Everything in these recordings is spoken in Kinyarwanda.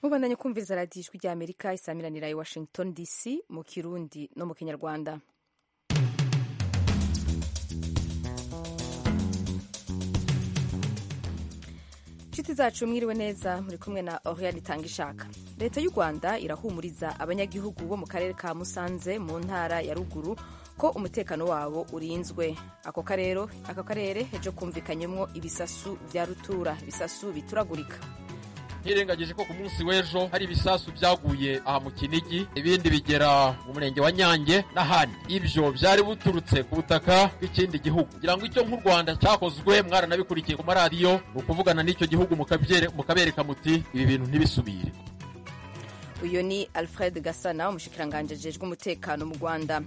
mubandanye kumviriza radiyo ijwi ry'amerika isamiranirai washington dc mu kirundi no mu kinyarwanda inshuti zacu mwiriwe neza muri kumwe na oriyani itanga ishaka leta y'u rwanda irahumuriza abanyagihugu bo mu karere ka musanze mu ntara ya ruguru ko umutekano wabo urinzwe ako karero ako karere ejo kumvikanyemo ibisasu bya rutura ibisasu bituragurika ntirengagije ko ku munsi w'ejo hari ibisasu byaguye aha mu kinigi ibindi bigera mu murenge wa nyange n'ahandi ibyo byari buturutse ku butaka bw'ikindi gihugu kugira ngo icyo nk'u rwanda cyakozwe mwaranabikurikiye ku maradiyo ni ukuvugana n'icyo gihugu mukabereka muti ibi bintu ntibisubire uyu ni alfred gasana umushikiranganji ajejwe umutekano mu rwanda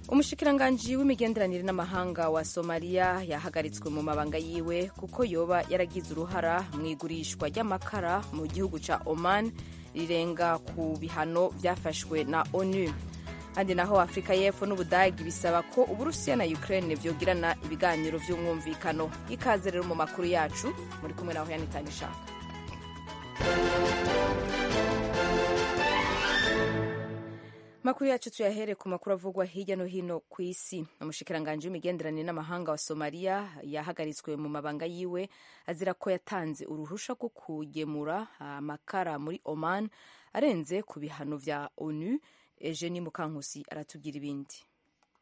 umushikiranganji w'imigenderanire n'amahanga wa somaliya yahagaritswe mu mabanga yiwe kuko yoba yaragize uruhara mu igurishwa ry'amakara mu gihugu cya oman rirenga ku bihano byafashwe na onu kandi naho afurika y'epfo n'ubudage bisaba ko uburusiya na ukraine byogirana ibiganiro by'umwumvikano ikaze rero mu makuru yacu muri kumwe naho yanitanga ishaka makuru yacu tuyahere ku makuru avugwa hirya no hino ku isi umushikiranganji w'imigenderanire n'amahanga wa somaliya yahagaritswe mu mabanga yiwe azira ko yatanze uruhusha rwo kugemura amakara muri oman arenze ku bihano bya onu ejeni mukankusi aratubwira ibindi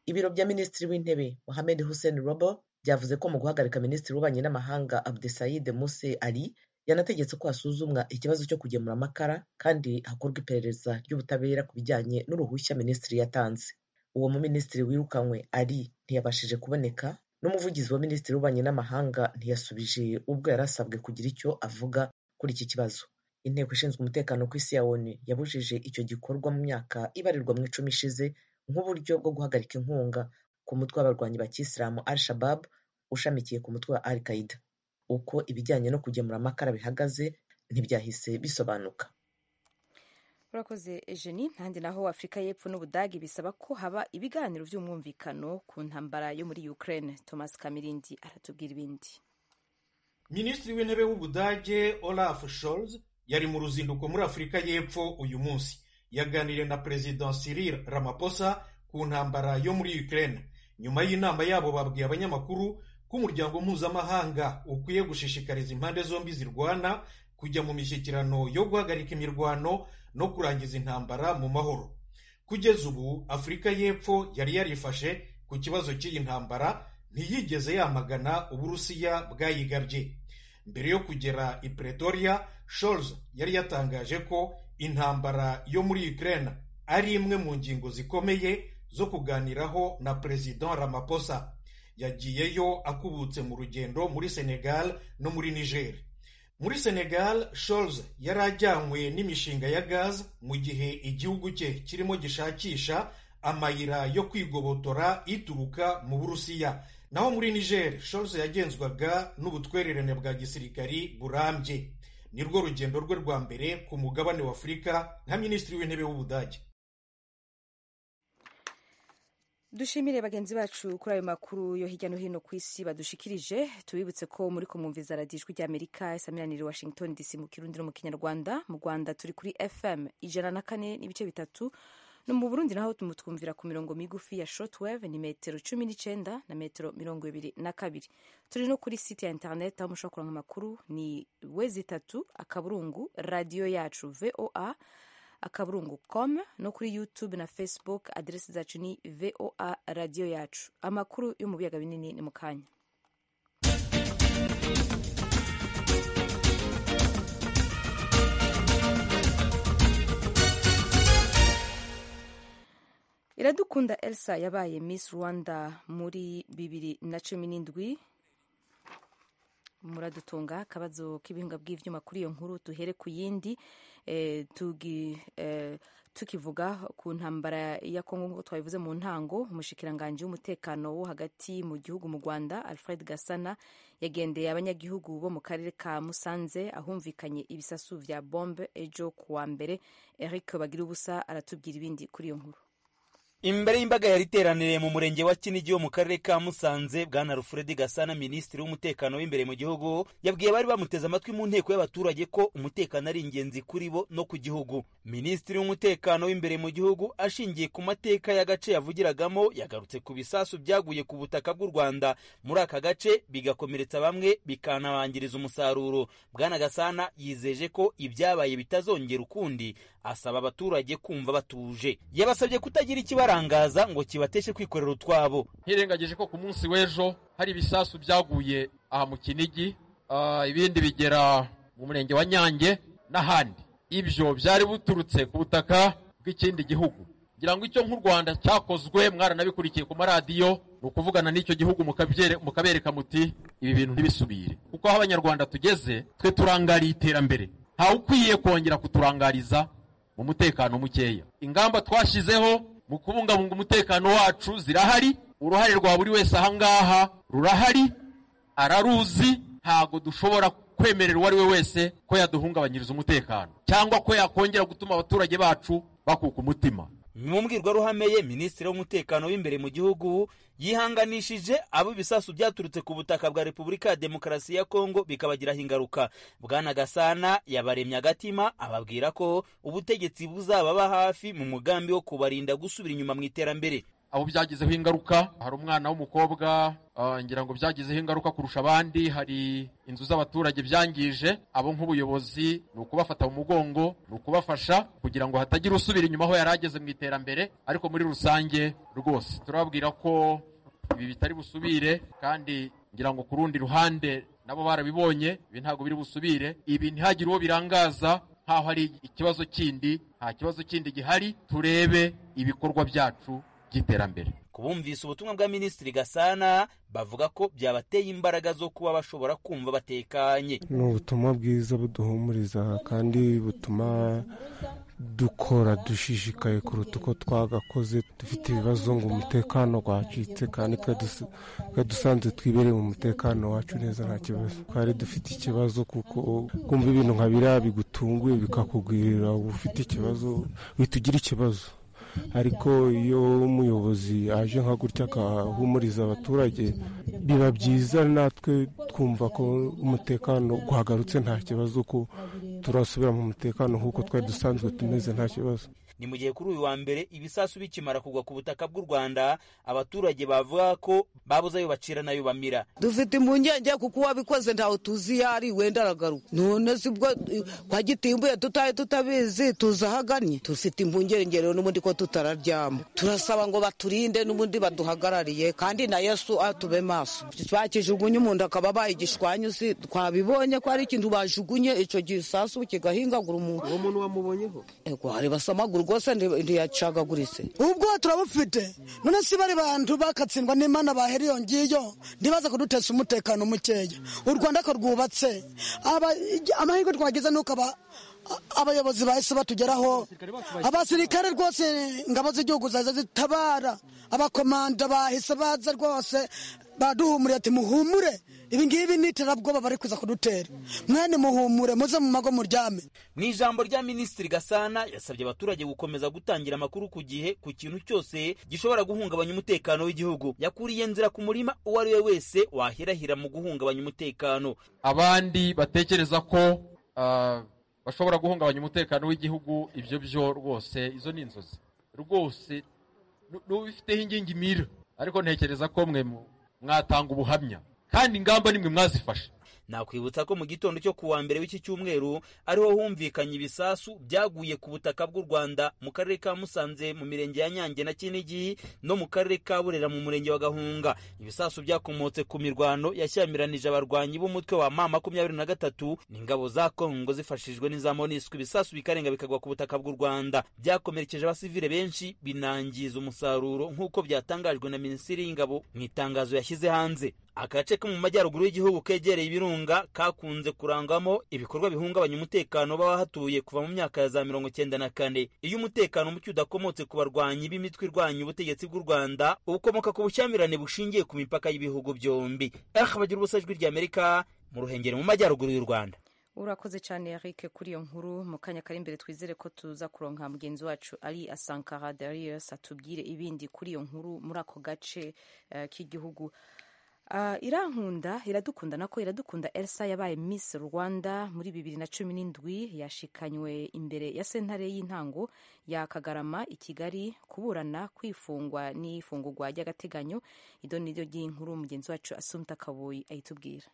ibiro bya minisitiri w'intebe mohamed hussein robo byavuze ko mu guhagarika minisitiri w'ububanyi n'amahanga abdesayid muse ali yanategetse ko hasuzumwa ikibazo cyo kugemura amakara kandi hakorwa iperereza ry'ubutabera ku bijyanye n'uruhushya minisitiri yatanze uwo muminisitiri wirukanwe ari ntiyabashije kuboneka n'umuvugizi wa minisitiri w'ububanyi n'amahanga ntiyasubije ubwo yari asabwe kugira icyo avuga kuri iki kibazo inteko ishinzwe umutekano ku isi ya onu yabujije icyo gikorwa mu myaka ibarirwa mu icumi ishize nk'uburyo bwo guhagarika inkunga ku mutwe w'abarwanyi ba kisilamu al shabab ushamikiye ku mutwe wa al qaida uko ibijyanye no kugemura amakara bihagaze ntibyahise bisobanuka urakoze ejeni ntandi naho afurika y'epfo n'ubudage bisaba ko haba ibiganiro by'umwumvikano ku ntambara yo muri ukraine thomas kamirindi aratubwira ibindi minisitiri w'intebe w'ubudage olaf scholz yari mu ruzinduko muri afurika y'epfo uyu munsi yaganiriye na perezida cyril ramaphosa ku ntambara yo muri ukraine nyuma y'inama yabo babwiye abanyamakuru ko umuryango mpuzamahanga ukwiye gushishikariza impande zombi zirwana kujya mu mishyikirano yo guhagarika imirwano no kurangiza intambara mu mahoro kugeza ubu afurika y'epfo yari yarifashe ku kibazo cy'iyi ntambara ntiyigeze yamagana uburusiya bwayigabye mbere yo kugera i pretoria Scholz yari yatangaje ko intambara yo muri ukraine ari imwe mu ngingo zikomeye zo kuganiraho na perezida ramaphosa yagiyeyo akubutse mu rugendo muri senegal no muri niger muri senegal Scholz yari ajyanywe n'imishinga ya gaz mu gihe igihugu cye kirimo gishakisha amayira yo kwigobotora ituruka mu burusiya naho muri niger Scholz yagenzwaga n'ubutwererane bwa gisirikari burambye nirwo rugendo rwe rwa mbere ku mugabane w'afurika nka minisitiri w'intebe w'ubudage dushimire bagenzi bacu kuri ayo makuru yo hirya no hino ku isi badushikirije tubibutse ko muri kumwumviza radiyo ijwi ry'amerika isamiranire washington dc mu kirundi no mu kinyarwanda mu rwanda turi kuri fm ijana na kane n'ibice bitatu no mu burundi naho tumutwumvira ku mirongo migufi ya shotwave ni metero cumi n'icyenda na metero mirongo ibiri na kabiri turi no kuri site ya interineti aho mushobora kuranga amakuru ni wezi itatu akaburungu radiyo yacu voa akaburungu com no kuri youtube na facebook aderesi zacu ni voa radiyo yacu amakuru yo mu biyaga binini ni mu kanya iradukunda elsa yabaye miss rwanda muri bibiri na cumi n'indwi muradutunga akabazo k'ibihingwa by'ibyuma kuri iyo nkuru duhere ku yindi tukivuga ku ntambara ya kongo nk'uko twabivuze mu ntango umushikiranganji w'umutekano wo hagati mu gihugu mu rwanda alfred gasana yagendeye abanyagihugu bo mu karere ka musanze ahumvikanye ibisasu bya bombe ejo ku wa mbere eric bagira ubusa aratubwira ibindi kuri iyo nkuru imbere y'imbaga yari iteraniriye mu murenge wa kinigi wo mu karere ka musanze bwana rufuredi gasana minisitiri w'umutekano w'imbere mu gihugu yabwiye bari bamuteze amatwi mu nteko y'abaturage ko umutekano ari ingenzi kuri bo no ku gihugu minisitiri w'umutekano w'imbere mu gihugu ashingiye ku mateka y'agace yavugiragamo yagarutse ku bisasu byaguye ku butaka bw'u rwanda muri aka gace bigakomeretsa bamwe bikanabangiriza umusaruro bwana gasana yizeje ko ibyabaye bitazongera ukundi asaba abaturage kumva batuje yabasabye kutagira ikibarangaza ngo kibateshe kwikorera utwabo ntirengagije ko ku munsi w'ejo hari ibisasu byaguye aha mu kinigi ah, ibindi bigera mu murenge wa nyange n'ahandi ibyo byari buturutse ku butaka bw'ikindi gihugu ngira ngo icyo nk'u rwanda cyakozwe mwaranabikurikiye ku maradiyo ni ukuvugana n'icyo gihugu mukabyere- mukabereka muti ibi bintu ntibisubire kuko aho abanyarwanda tugeze twe turangariye iterambere ntawe ukwiye kongera kuturangariza mu mutekano mukeya ingamba twashyizeho mu kubungabunga umutekano wacu zirahari uruhare rwa buri wese aha ngaha rurahari araruzi ntago dushobora kwemerera uwo ari we wese ko yaduhungabanyiriza umutekano cyangwa ko yakongera gutuma abaturage bacu bakuka umutima mu mbwirwaruhame ye minisitiri w'umutekano w'imbere mu gihugu yihanganishije abo ibisasu byaturutse ku butaka bwa repubulika ya demokarasi ya kongo bikabagiraho ingaruka bwana gasana yabaremye agatima ababwira ko ubutegetsi buzababa hafi mu mugambi wo kubarinda gusubira inyuma mu iterambere abo byagizeho ingaruka hari umwana w'umukobwa ah, ngira ngo byagizeho ingaruka kurusha abandi hari inzu z'abaturage byangije abo nk'ubuyobozi ni ukubafata mu mugongo ni ukubafasha kugira ngo hatagira usubira inyuma aho yari ageze mu iterambere ariko muri rusange rwose turababwira ko ibi bitari busubire kandi ngira ngo ku rundi ruhande nabo barabibonye ibi ntabwo biri busubire ibi ntihagire uwo birangaza nkaho hari ikibazo kindi nta kibazo kindi gihari turebe ibikorwa byacu by'iterambere kubumvise ubutumwa bwa minisitiri gasana bavuga ko byabateye imbaraga zo kuba bashobora kumva batekanye ni ubutumwa bwiza buduhumuriza kandi butuma dukora dushishikaye kuruta uko twagakoze dufite ibibazo ngo umutekano wacitse kandi twe dusa- twe dusanzwe twibereye mu mutekano wacu neza nta kibazo twari dufite ikibazo kuko kumva ibintu nka biriya bigutunguye bikakugwirira uba ufite ikibazo uhita ugira ikibazo ariko iyo umuyobozi aje nka gutya agahumuriza abaturage biba byiza natwe twumva ko umutekano guhagarutse nta kibazo ko turasubira mu mutekano nk'uko twari dusanzwe tumeze nta kibazo ni mu gihe kuri uyu wa mbere ibisasu bikimara kugwa ku butaka bw'u rwanda abaturage bavuga ko babuze ayo bacira n'ayo bamira dufite impungenge kuko uwabikoze ntawe tuzi iyo ari wenda aragaruka none sibwo eh, kwa gitimbuye tutaye tutabizi tuzi aho agannye dufite impungenge rero n'ubundi ko tutararyama turasaba ngo baturinde n'ubundi baduhagarariye kandi na yesu atube maso bakijugunye umuntu akaba abaye igishwanyu si twabibonye ko ari ikintu bajugunye icyo gisasu kigahingagura umuntu uwo muntu wamubonyeho ego hari basamagura rwose nti- ntiyacagaguritse ubwo turabufite none si bari bantu bakatsindwa n'imana bahera iyo ngiyo ntibaze kudutesha umutekano mukeya u rwanda ko rwubatse Aba- amahirwe twagize ni uko aba- abayobozi bahise batugeraho abasirikare rwose ingabo z'igihugu zaza zitabara abakomanda bahise baza rwose baduhumuriye ati muhumure ibingibi ni iterabwoba bari kuza kudutera mwene muhumure muze mu mago muryame mu ijambo rya minisitiri gasana yasabye abaturage gukomeza gutangira amakuru ku gihe ku kintu cyose gishobora guhungabanya umutekano w'igihugu yakuriye nzira ku murima uwo ari we wese wahirahira mu guhungabanya umutekano abandi batekereza ko ah, bashobora guhungabanya umutekano w'igihugu ibyo byo rwose izo ni inzozi rwose nu- n'ubifiteho ingingi mira ariko ntekereza ko mwe mu- mwatanga ubuhamya kandi ingamba nimwe mwazifashe nakwibutsa ko mu gitondo cyo ku wa mbere w'iki cyumweru ariho humvikanye ibisasu byaguye ku butaka bw'u rwanda mu karere ka musanze mu mirenge ya nyange na kinigi no mu karere ka burera mu murenge wa gahunga ibisasu byakomotse ku mirwano yashyamiranyije abarwanyi b'umutwe wa ma makumyabiri na gatatu n'ingabo za kongo zifashijwe n'iza monisco ibisasu bikarenga bikagwa ku butaka bw'u rwanda byakomerekeje abasivile benshi binangiza umusaruro nk'uko byatangajwe na minisitiri y'ingabo mu itangazo yashyize hanze agace ko mu majyaruguru y'igihugu kegereye ibirunga kakunze kurangwamo ibikorwa bihungabanya umutekano w'abahatuye kuva mu myaka ya za mirongo icyenda na kane iyo umutekano muke udakomotse ku barwanyi b'imitwe irwanya ubutegetsi bw'u rwanda ukomoka ku bushyamirane bushingiye ku mipaka y'ibihugu byombi aho bagira ubusajwi ry'amerika mu ruhengeri mu majyaruguru y'u rwanda urakoze cyane Eric kuri iyo nkuru mu kanya kari imbere twizere ko tuza kuronka mugenzi wacu ari asankara darius atubwire ibindi kuri iyo nkuru muri ako gace eh, k'igihugu Ah, irankunda iradukunda nako iradukunda elsa yabaye miss rwanda muri bibiri na cumi n'indwi yashikanywe imbere ya sentare y'intango ya kagarama i kigali kuburana kwifungwa n'ifungurwa ry'agateganyo ido ni ryo ry'inkuru mugenzi wacu asumta kabuyi ayitubwira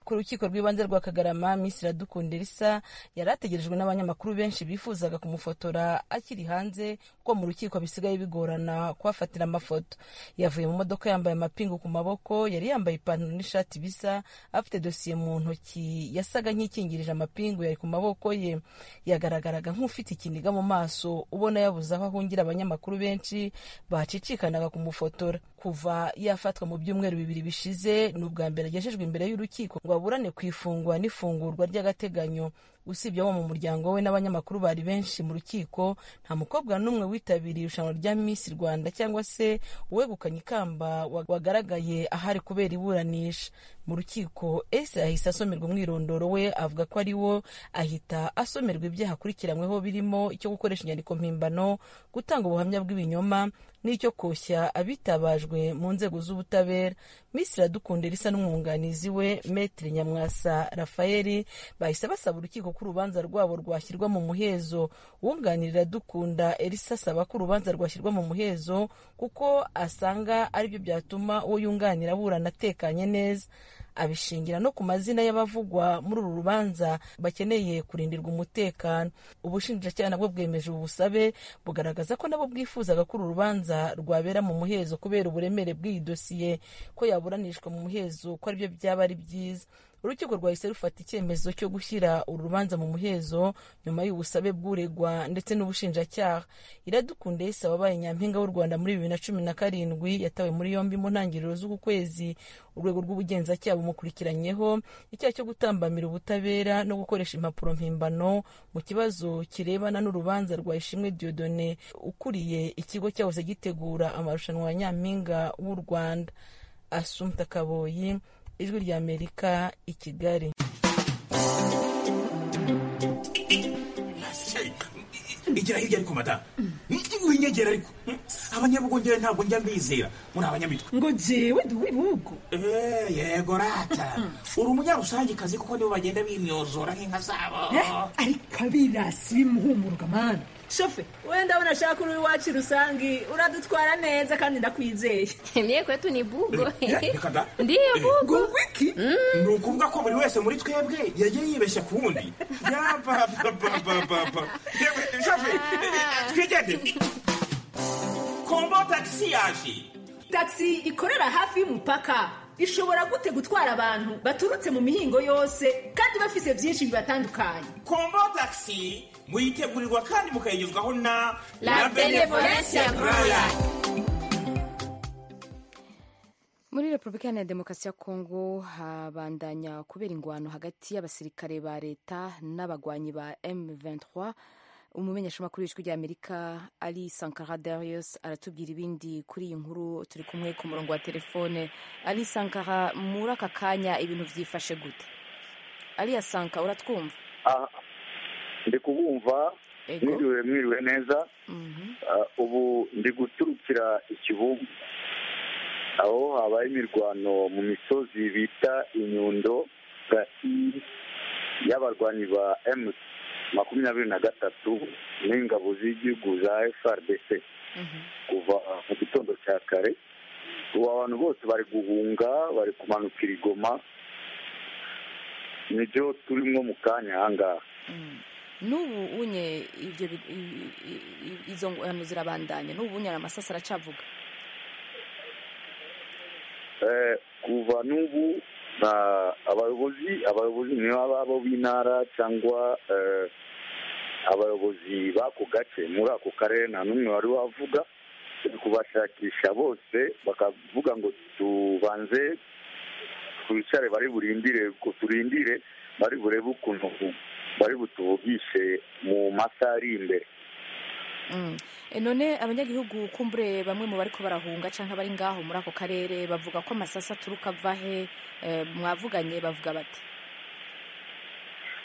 ku rukiko rw'ibanze rwa kagarama miss iradukunda elisa yari ategerejwe n'abanyamakuru benshi bifuzaga kumufotora akiri hanze kuko mu rukiko bisigaye bigorana kuhafatira amafoto yavuye mu modoka yambaye amapingu ku maboko yari yambaye ipantaro n'ishati bisa afite dosiye mu ntoki yasaga nk'ikingirije amapingu yari ku maboko ye yagaragaraga nk'ufite ikiniga mu maso ubona yabuze aho ahungira abanyamakuru benshi bacicikanaga kumufotora kuva yafatwa mu byumweru bibiri bishize ni ubwa mbere agejejwe imbere y'urukiko ngo aburane ku ifungwa n'ifungurwa ry'agateganyo usibye abo mu muryango we n'abanyamakuru bari benshi mu rukiko nta mukobwa n'umwe witabiriye irushanwa rya miss rwanda cyangwa se uwegukanye ikamba wa- wagaragaye ahari kubera iburanisha mu rukiko ese yahise asomerwa umwirondoro we avuga ko ari wo ahita asomerwa ibyaha akurikiranyweho birimo icyo gukoresha inyandiko mpimbano gutanga ubuhamya bw'ibinyoma n'icyo koshya abitabajwe mu nzego z'ubutabera miss iradukunda risa n'umwunganizi we metre nyamwasa rafaeli bahise basaba urukiko ko urubanza rwabo rwashyirwa mu muhezo wunganirira dukunda elisa asaba ko urubanza rwashyirwa mu muhezo kuko asanga aribyo byatuma uwo yunganira aburana atekanye neza abishingira no ku mazina y'abavugwa muri uru rubanza bakeneye kurindirwa umutekano ubushinjacyaha nabwo bwemeje ubu busabe bugaragaza ko nabo bwifuzaga ko uru rubanza rwabera mu muhezo kubera uburemere bw'iyi dosiye ko yaburanishwa mu muhezo ko aribyo byaba ari byiza urukiko rwahise rufata icyemezo cyo gushyira uru rubanza mu muhezo nyuma y'ubusabe bw'uregwa ndetse n'ubushinjacyaha iradukunda yise wabaye nyampinga w'u rwanda muri bibiri na cumi na karindwi yatawe muri yombi mu ntangiriro z'uku kwezi urwego rw'ubugenzacyaha bumukurikiranyeho icyaha cyo gutambamira ubutabera no gukoresha impapuro mpimbano mu kibazo kirebana n'urubanza rwa ishimwe diodone ukuriye ikigo cyahoze gitegura amarushanwa ya nyampinga w'u rwanda asumta kaboyi ijwi ry'amerika i kigali igira hirya ariko madamu winyegera ariko abanyabugongera ntabwo njya mbizera muri abanyamitwe ngo jewe ndi uw'ibihugu Eh, yego rata uri umunyarusange kuko nibo bagenda bimyozora nk'inka zabo ariko abirasi bimuhumuruka mana shofe we ndabona ashaka uri iwacu rusange uradutwara neza kandi ndakwizeye Mie kwetu ni bugo. Reka da. Ndiyo bugo. wiki ni ukuvuga ko buri wese muri twebwe yagiye yibeshya ku wundi yabababababa Yewe, shafe eh, twigende kombo tagisi yaje tagisi ikorera hafi y'umupaka ishobora gute gutwara abantu baturutse mu mihingo yose kandi bafise byinshi bibatandukanye kombo tagisi muyitegurirwa kandi mukayigezwaho na La Benevolencia Royal. muri repubulika iharanira demokarasi ya kongo habandanya kubera ingwano hagati y'abasirikare ba leta n'abagwanyi ba m23 umumenyeshamakuru w'ijwi ry'amerika ari sankara darius aratubwira ibindi kuri iyi nkuru turi kumwe ku murongo wa telefone ari sankara muri aka kanya ibintu byifashe gute ari asanka uratwumva aha ndi kubumva ego mwiriwe mwiriwe neza Mhm. Ah, ubu ndi guturukira ikibuga aho habaye imirwano mu misozi bita inyundo gati y'abarwanyi ba m makumyabiri na gatatu n'ingabo z'igihugu za frdc Mhm. kuva mu gitondo cya kare ubu abantu bose bari guhunga bari kumanukira igoma nibyo turimo mu kanya ahangaha Mm. n'ubu unye ibyo bi- i- i- i- izo ngwano zirabandanya n'ubu unye amasasi aracavuga Eh, kuva n'ubu na- abayobozi abayobozi niyo baba abo b'intara cyangwa eh, abayobozi b'ako gace muri ako karere nta n'umwe wari wavuga turi kubashakisha bose bakavuga ngo tubanze twicare bari burindire ko turindire bari burebe ukuntu bari butuvugishe mu masaha ari imbere Mm. E, none abanyagihugu kumbure bamwe mu bariko barahunga canke bari ngaho muri ako karere bavuga ko amasasa aturuka avahe mwavuganye bavuga bati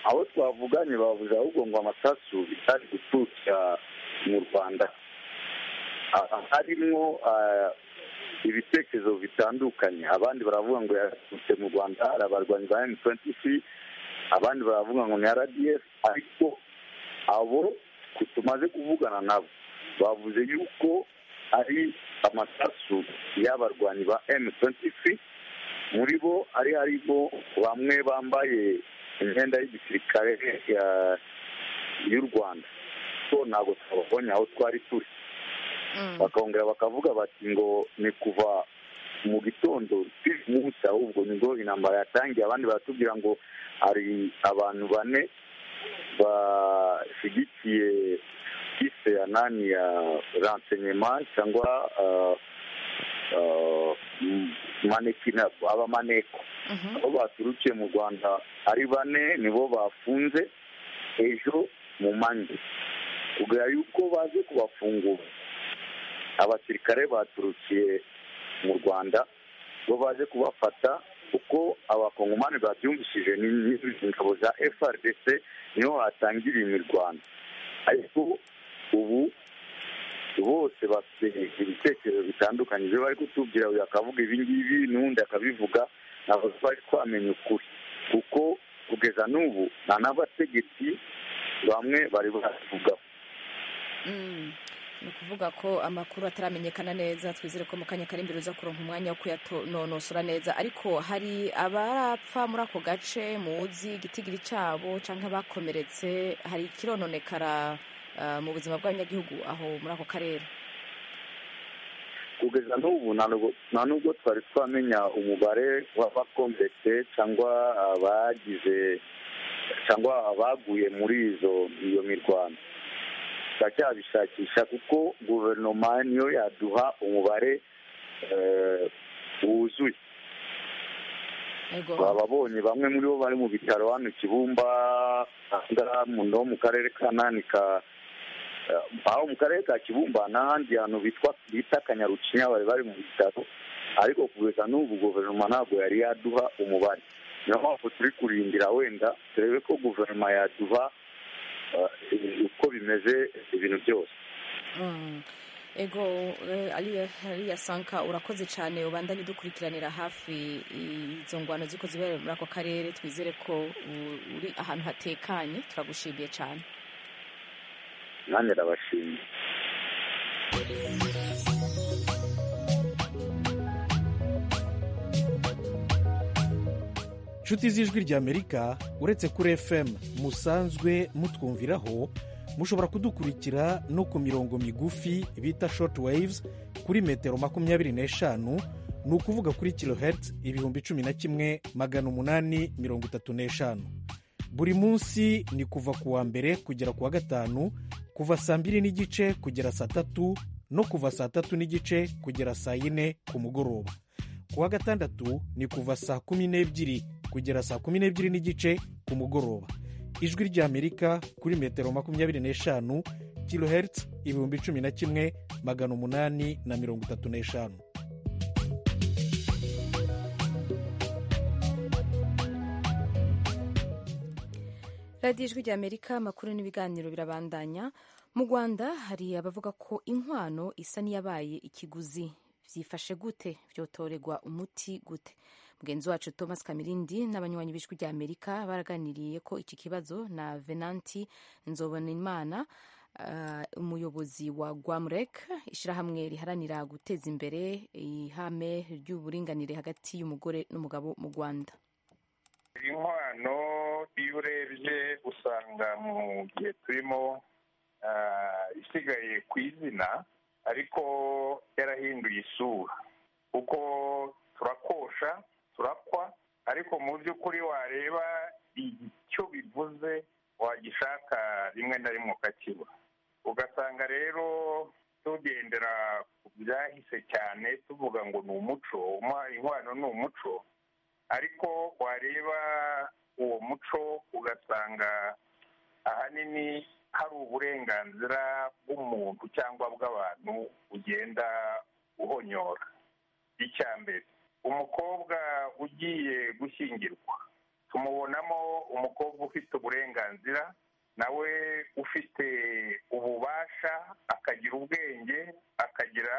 abo twavuganye bavuze ahubwo ngo amasasu bitari guturukira mu rwanda Ah, harimo ah, ibitekerezo bitandukanye abandi baravuga ngo yaturutse mu rwanda hari abarwanyi ba m23 abandi baravuga ngo ni rdf ariko abo ku- tumaze kuvugana nabo bavuze yuko ari amasasu y'abarwanyi ba m23 muri bo ari harimo bamwe bambaye imyenda y'igisirikare ya- y'u rwanda so ntabwo twababonye aho twari turi bakongera bakavuga bati ngo ni kuva mu gitondo cy'uyu munsi ahubwo nibwo intambara yatangiye abandi baratubwira ngo hari abantu bane bashyigikiye kise ya nani ya rensenyema cyangwa ah, ah, m- manekina abamaneko abo baturukiye mu rwanda ari bane nibo bafunze ejo mu manywa kugera yuko baje kubafungura abasirikare baturukiye mu rwanda bo baje kubafata uko abakongomani babyumvishije ni- ni ingabo za frdc niho hatangiriye imirwano ariko ubu bose bafite ibitekerezo bitandukanye ibyo bari kutubwira uyu akavuga ibi ngibi n'undi akabivuga ntabwo twari twamenya ukuri kuko kugeza n'ubu nta n'abategetsi bamwe bari babivugaho Mm. ni ukuvuga ko amakuru ataramenyekana neza twizere ko mu kanya kari imbere uza kuronka umwanya wo kuyanonosora neza ariko hari abarapfa muri ako gace muzi igitigiri cyabo cyangwa bakomeretse hari ikirononekara ah, mu buzima bw'abanyagihugu aho muri ako karere kugeza n'ubu nta nubwo- nta nubwo twari twamenya umubare w'abakomeretse cyangwa abagize cyangwa abaguye muri izo iyo mirwano turacyabishakisha kuko guverinoma niyo yaduha umubare eh, wuzuye bababonye bamwe muri bo bari mu bitaro hano i kibumba no mu karere ka nani ka eh, aho mu karere ka kibumba n'ahandi hantu bitwa bita kanyarucinya bari bari mu bitaro ariko kugeza n'ubu guverinoma ntabwo yari yaduha umubare niyo mpamvu turi kurindira wenda turebe ko guverinoma yaduha eh, uko bimeze ibintu byose Mm. ego eh, Aliya- aliya sanka urakoze cyane ubandanye udukurikiranira hafi izo ngwano ziko zibera muri ako karere twizere ko u- uri ahantu hatekanye turagushimiye cyane nanjye ndabashimiye inshuti z'ijwi ry'amerika uretse kuri fm musanzwe mutwumviraho mushobora kudukurikira no ku mirongo migufi bita short waves kuri metero makumyabiri n'eshanu ni ukuvuga kuri kilohertz ibihumbi cumi na kimwe magana umunani mirongo itatu n'eshanu buri munsi ni kuva ku wa mbere kugera ku wa gatanu kuva saa mbiri n'igice kugera saa tatu no kuva saa tatu n'igice kugera saa yine ku mugoroba ku wa gatandatu ni kuva saa kumi n'ebyiri kugera saa kumi n'ebyiri n'igice ku mugoroba ijwi ry'amerika kuri metero makumyabiri n'eshanu kilohertz ibihumbi cumi na kimwe magana umunani na mirongo itatu n'eshanu radiyo ijwi ry'amerika amakuru n'ibiganiro birabandanya mu rwanda hari abavuga ko inkwano isa n'iyabaye ikiguzi byifashe gute byotorerwa umuti gute mugenzi wacu thomas kamirindi n'abanywanyi b'ijwi ry'amerika baraganiriye ko iki kibazo na venanti nzobanimana ah, umuyobozi wa gwamrek ishyirahamwe riharanira guteza imbere ihame ry'uburinganire hagati y'umugore n'umugabo mu rwanda inkwano iyo urebye usanga mu gihe turimo ah, isigaye ku izina ariko yarahinduye isura kuko turakosha turakwa ariko mu by'ukuri wareba icyo bivuze wagishaka rimwe na rimwe ukakibura ugasanga rero tugendera ku byahise cyane tuvuga ngo ni umuco umwa- inkwano ni umuco ariko wareba uwo muco ugasanga ahanini hari uburenganzira bw'umuntu cyangwa bw'abantu ugenda uhonyora icya mbere umukobwa ugiye gushyingirwa tumubonamo umukobwa ufite uburenganzira nawe ufite ububasha akagira ubwenge akagira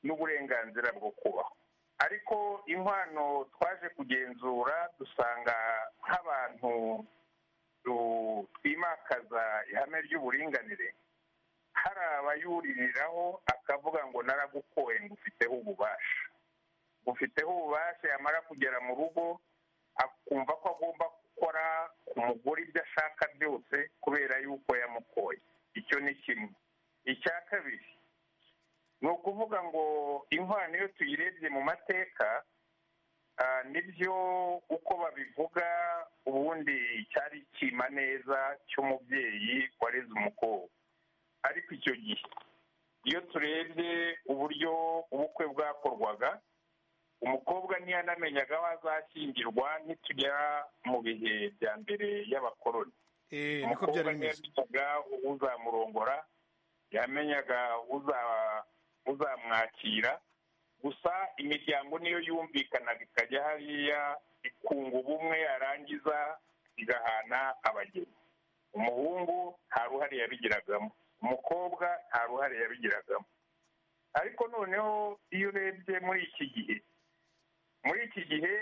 n'uburenganzira bwo kubaho ariko inkwano twaje kugenzura dusanga nk'abantu tu- twimakaza ihame ry'uburinganire hari abayuririraho akavuga ngo naragukoye ngo ufiteho ububasha ufiteho ububasha yamara kugera mu rugo akumva ko agomba gukora ku mugore ibyo ashaka byose kubera yuko yamukoye icyo ni kimwe icya kabiri ni ukuvuga ngo inkwano iyo tuyirebye mu mateka ah, nibyo uko babivuga ubundi cyari icyima neza cy'umubyeyi wareze umukobwa ariko icyo gihe iyo turebye uburyo ubukwe bwakorwaga umukobwa ntiyanamenyaga aho azashyingirwa nitugera mu bihe bya mbere y'abakoloni Eh, niko umukobwa byari bimeze ntiyamenyaga uzamurongora yamenyaga uza- uzamwakira gusa imiryango niyo yumvikanaga ikajya hariya ikunga ubumwe yarangiza igahana abageni umuhungu nta ruhare yabigiragamo umukobwa nta ruhare yabigiragamo ariko noneho iyo urebye muri iki gihe muri iki gihe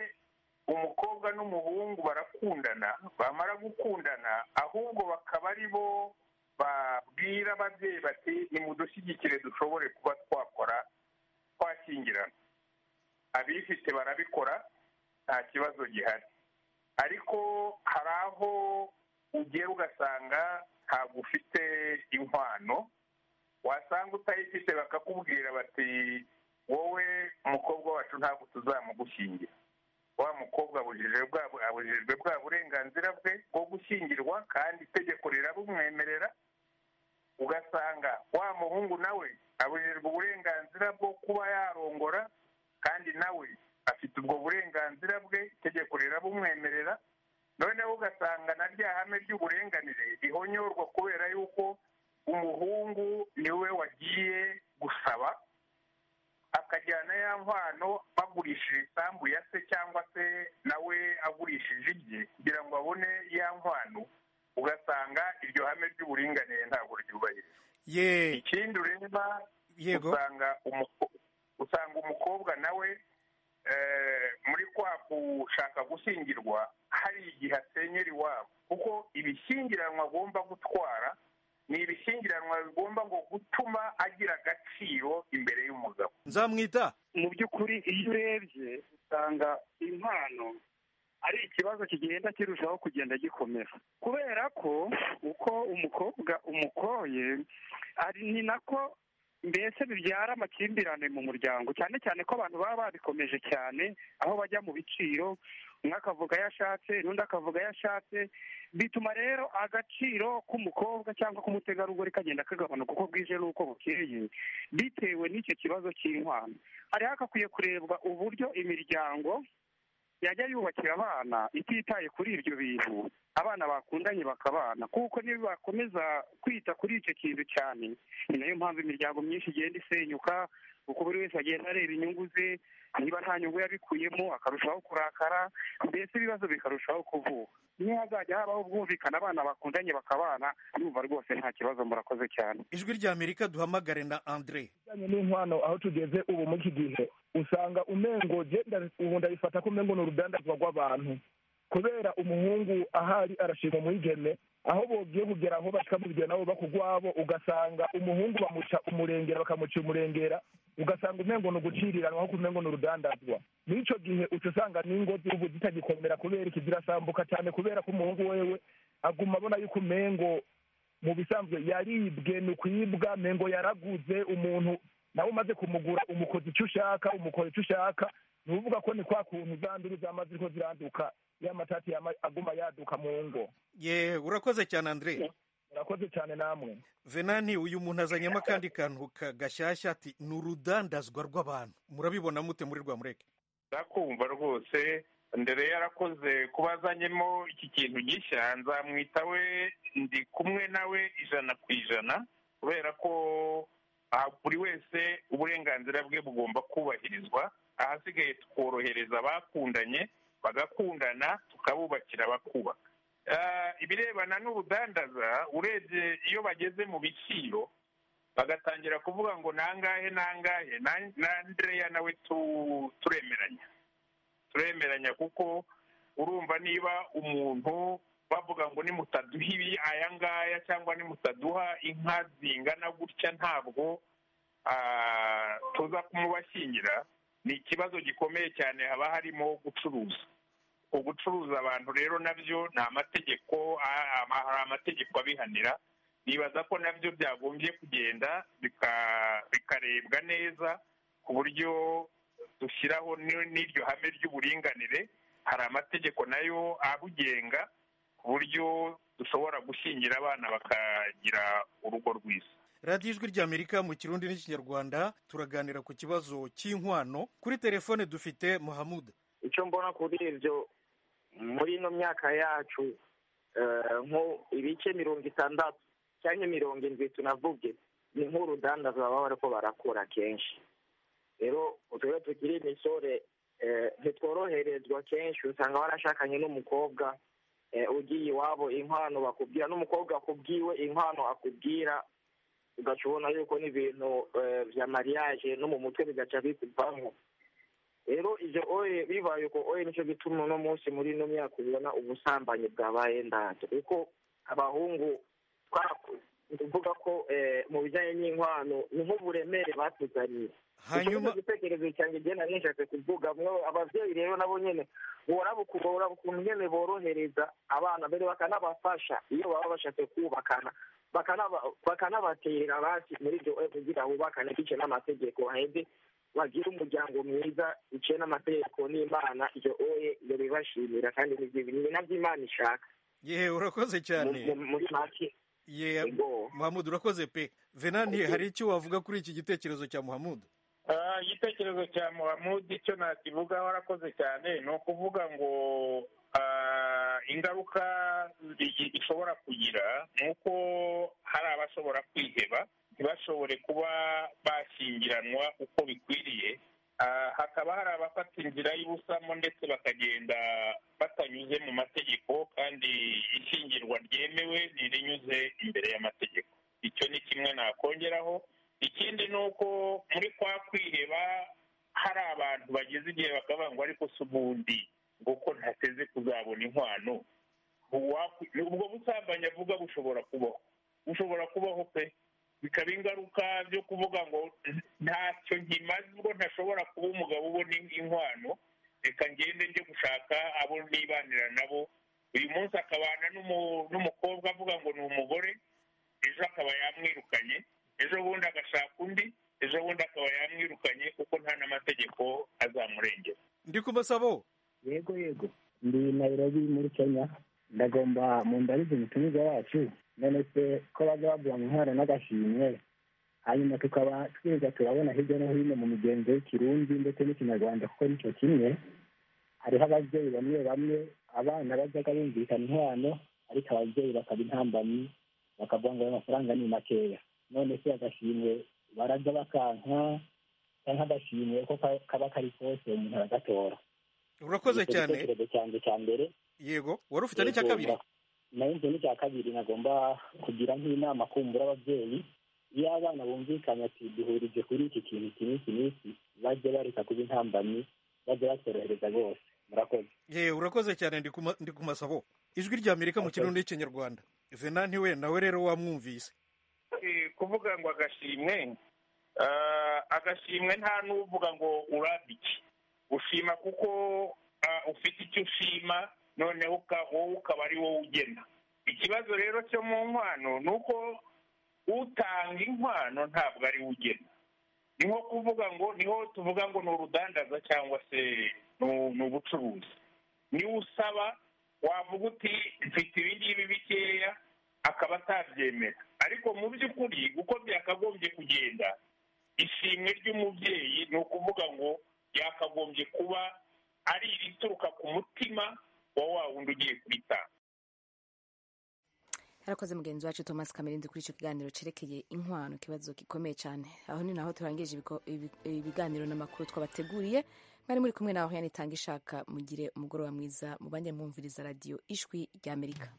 umukobwa n'umuhungu barakundana bamara gukundana ahubwo bakaba ari bo babwira ababyeyi bati nimudushyigikire dushobore kuba twakora twashyingirana abifite barabikora nta kibazo gihari ariko hari aho ugiye ugasanga ntabwo ufite inkwano wasanga utayifite bakakubwira bati wowe umukobwa wacu ntabwo tuzamugushyingira wa mukobwa abujijwe bwa abujijwe bwa burenganzira bwe bwo gushyingirwa kandi itegeko rirabumwemerera ugasanga wa muhungu nawe abujijwe uburenganzira bwo kuba yarongora kandi nawe afite ubwo burenganzira bwe itegeko rirabumwemerera noneho ugasanga na rya hame ry'uburenganire rihonyorwa kubera yuko umuhungu niwe wagiye gusaba akajyana ya nkwano bagurishije isambu ya se cyangwa se nawe agurishije ibye kugira ngo abone ya nkwano ugasanga iryo hame ry'uburinganire ntabwo ryubahirijwe ye ikindi ureba Yego. usanga umuko- usanga umukobwa nawe eh, muri kwa gushaka gushyingirwa hari igihe asenyera iwabo kuko ibishyingiranwa agomba gutwara ni ibishyingiranwa bigomba ngo gutuma agira agaciro imbere y'umugabo nzamwita mu by'ukuri iyo urebye usanga impano ari ikibazo kigenda kirushaho kugenda gikomera kubera ko uko umukobwa umukoye ari ni nako mbese bibyara amakimbirane mu muryango cyane cyane ko abantu baba babikomeje cyane aho bajya mu biciro umwe akavuga ayo ashatse n'undi akavuga ayo ashatse bituma rero agaciro k'umukobwa cyangwa k'umutegarugori kagenda kagabanuka uko bwije n'uko bukeye bitewe n'icyo kibazo cy'inkwano hari hakakwiye kurebwa uburyo imiryango yajya yubakira abana ititaye kuri ibyo bintu abana bakundanye bakabana kuko nibakomeza kwita kuri icyo kintu cyane ni nayo mpamvu imiryango myinshi igenda isenyuka kuko buri wese agenda areba inyungu ze niba nta nyungu yabikuyemo akarushaho kurakara mbese ibibazo bikarushaho kuvuka niyo hazajya habaho ubwumvikane abana bakundanye bakabana ndumva rwose nta kibazo murakoze cyane ijwi rya amerika duhamagare na andre bijyanye n'inkwano aho tugeze ubu muri iki gihe usanga umengo genda ubu ndabifata ko umengo ni urudandazwa rw'abantu kubera umuhungu ahari arashima umwigeme aho bogiye kugera aho bashika mu bigero nabo bakugwabo ugasanga umuhungu bamuca umurengera bakamuca umurengera ugasanga umengo ni uguciriranwa ahubwo umengo ni urudandazwa n'ico gihe uca usanga n'ingo z'ubu zitagikomera kubera iki zirasambuka cyane kubera ko umuhungu wewe aguma abona yuko umengo mu bisanzwe yaribwe ni ukwibwa mengo yaraguze umuntu nawe umaze kumugura umukozi icyo ushaka umukora icyo ushaka ni ukuvuga ko ni kwa kuntu zanduru zamaze ariko ziranduka ya matati yama- aguma yaduka mu ngo ye urakoze cyane andre murakoze cyane namwe venani uyu muntu azanyemo akandi kantu ka- gashyashya ati ni urudandazwa rw'abantu murabibona mute muri rwamureke ndakumva rwose ndere yarakoze kuba azanyemo iki kintu gishya nzamwita we ndi kumwe nawe ijana ku ijana kubera ko ah, buri wese uburenganzira bwe bugomba kubahirizwa ahasigaye tukorohereza abakundanye bagakundana tukabubakira bakubaka Ah, ibirebana n'ubudandaza urebye iyo bageze mu biciro bagatangira kuvuga ngo nangahe nangahe na- na andreya nawe tu- turemeranya turemeranya kuko urumva niba umuntu bavuga ngo nimutaduha ibi aya ngaya cyangwa nimutaduha inka zingana gutya ntabwo ah, tuza kumubashyingira ni ikibazo gikomeye cyane haba harimo gucuruza ugucuruza abantu rero nabyo ni amategeko a- ama- hari amategeko abihanira nibaza ko nabyo byagombye kugenda bika- bikarebwa neza ku buryo dushyiraho ni- n'iryo hame ry'uburinganire hari amategeko nayo abugenga ku buryo dushobora gushyingira abana bakagira urugo rwiza radiyo ijwi ry'amerika mu kirundi n'ikinyarwanda turaganira ku kibazo cy'inkwano kuri telefone dufite muhamuda icyo mbona kuri ibyo muri ino myaka yacu eh, nko ibice mirongo itandatu cyangwa mirongo indwi tunavuge ni nk'urudanda baba bariko barakora kenshi rero utwe tukiri imisore eh, ntitworoherezwa kenshi usanga warashakanye n'umukobwa eh, ugiye iwabo inkwano bakubwira n'umukobwa akubwiwe inkwano akubwira ugaca ubona yuko n'ibintu eh, bya mariage no mu mutwe bigaca bikuvamo rero ibyo oye bibaye uko oye nicyo gituma uno munsi muri ino myaka ubona ubusambanyi bwabaye ndabyo kuko abahungu twakuze ni ukuvuga ko eh, mu bijyanye n'inkwano ni nk'uburemere batuzaniye hanyuma igitekerezo cyanjye igihe nari nishatse kuvuga mwe ababyeyi rero nabo nyine boraba uku- boraba ukuntu nyine borohereza abana mbere bakanabafasha iyo baba bashatse kubakana bakanaba- bakanabatera basi muri ibyo oye kugira bubakane bice n'amategeko baheze bagira umuryango mwiza biciye n'amategeko n'imana iyo oye iyo bibashimira kandi ni byo- ni nabyo imana ishaka yewe urakoze cyane Mu- mu- muri make ye muhamuda urakoze pe venanti hari icyo wavuga kuri iki gitekerezo cya muhamuda Ah, igitekerezo cya muhamudi icyo nakivugaho arakoze cyane ni ukuvuga ngo ah, ingaruka igi- ishobora kugira ni uko hari abashobora kwiheba ntibashobore kuba bashyingiranwa uko bikwiriye Ah, hakaba hari abafata inzira y'ubusamo ndetse bakagenda batanyuze mu mategeko kandi ishyingirwa ryemewe ntirinyuze imbere y'amategeko icyo ni kimwe nakongeraho ikindi ni uko muri kwa kwiheba hari abantu bageze igihe bakavuga ngo ariko si ubundi ngo ko ntateze kuzabona inkwano uwakwi- ubwo busambanyi avuga bushobora kubaho bushobora kubaho pe bikaba ingaruka byo kuvuga ngo ntacyo nkimaze ubwo ntashobora kuba umugabo ubona in- inkwano reka ngende njye gushaka abo nibanira nabo uyu munsi akabana n'umu- n'umukobwa avuga ngo ni umugore ejo akaba yamwirukanye ejo bundi agashaka undi ejo bundi akaba yamwirukanye kuko nta n'amategeko azamurengera ndi kumasabo yego yego ndi nairobi muri kenya ndagomba mundarize umutumiza wacu none se ko bajya baguha intwaro n'agashimwe hanyuma tukaba twiza turabona hirya no hino mu migenzo y'ikirundi ndetse n'ikinyarwanda kuko nicyo kimwe hariho ababyeyi bamwe bamwe abana bajyaga bumvikana inkwano ariko ababyeyi bakaba intambanyi bakavuga ngo ayo mafaranga ni makeya none se agashimwe barajya bakanka cyangwa agashimwe uko ka- kaba kari kose umuntu aragatora urakoze Nicyo cyane gitekerezo cyanjye cya mbere yego wari ufite n'icya Yego, kabiri na- nayo nzu n'icya kabiri nagomba kugira nk'inama kumbura ababyeyi iyo abana bumvikanye ati duhurije kuri iki kintu iki n'iki n'iki bajye bareka kuba intambanyi bajye batorohereza bose murakoze yewe urakoze cyane ndi kuma- ndi kumasabo ijwi ry'amerika mu kirundi n'ikinyarwanda venanti we nawe rero wamwumvise Eh, kuvuga ngo agashimwe ah, agashimwe nta n'uvuga ngo urabe iki ushima kuko ah, ufite icyo ushima noneho uka- wowe ukaba ari wowe ugena ikibazo rero cyo mu nkwano ni uko utanga inkwano ntabwo ari we ugena ni nko kuvuga ngo niho tuvuga ngo ni urudandaza cyangwa se ni- ni ubucuruzi niwe usaba wavuga uti mfite ibi ngibi bikeya akaba atabyemera ariko mu by'ukuri uko byakagombye kugenda ishimwe ry'umubyeyi ni ukuvuga ngo yakagombye kuba ari irituruka ku mutima wa wa wundi ugiye kubitanga yarakoze mugenzi wacu thomas kamerindi kuri icyo kiganiro cyerekeye inkwano ikibazo gikomeye cyane aho ni naho turangije ibigo- ibi- ibiganiro n'amakuru twabateguriye mwari muri kumwe nawe yanitanga ishaka mugire umugoroba mwiza mubanjye mwumviriza radiyo ijwi ry'amerika